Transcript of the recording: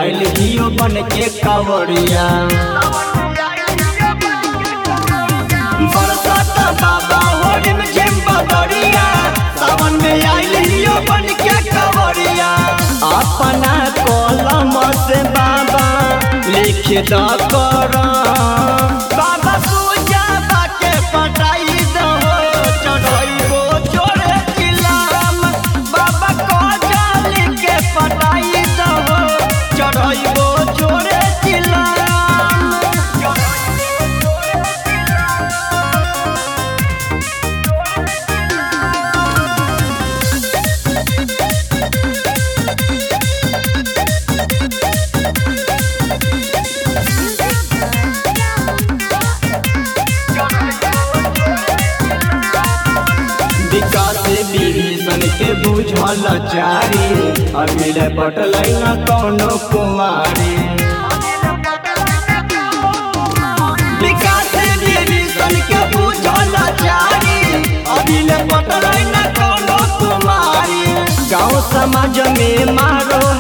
आयल हियो बन के कावड़िया बरसात बाबा होली में झिम बदरिया सावन में आयल हियो बन के कावड़िया अपना कलम से बाबा लिख द कर बाबा पूजा बाके पटाई दो चढ़ाइबो जोड़े किलाम बाबा को जाली के पटाई दो चढ़ाइबो जोड़े किलाम विकास विभीषण के बुझल चारी अमिल पटल न कौनो कुमारी विकास विभीषण के बुझल चारी अमिल पटल न कौनो कुमारी गाँव समाज में मारो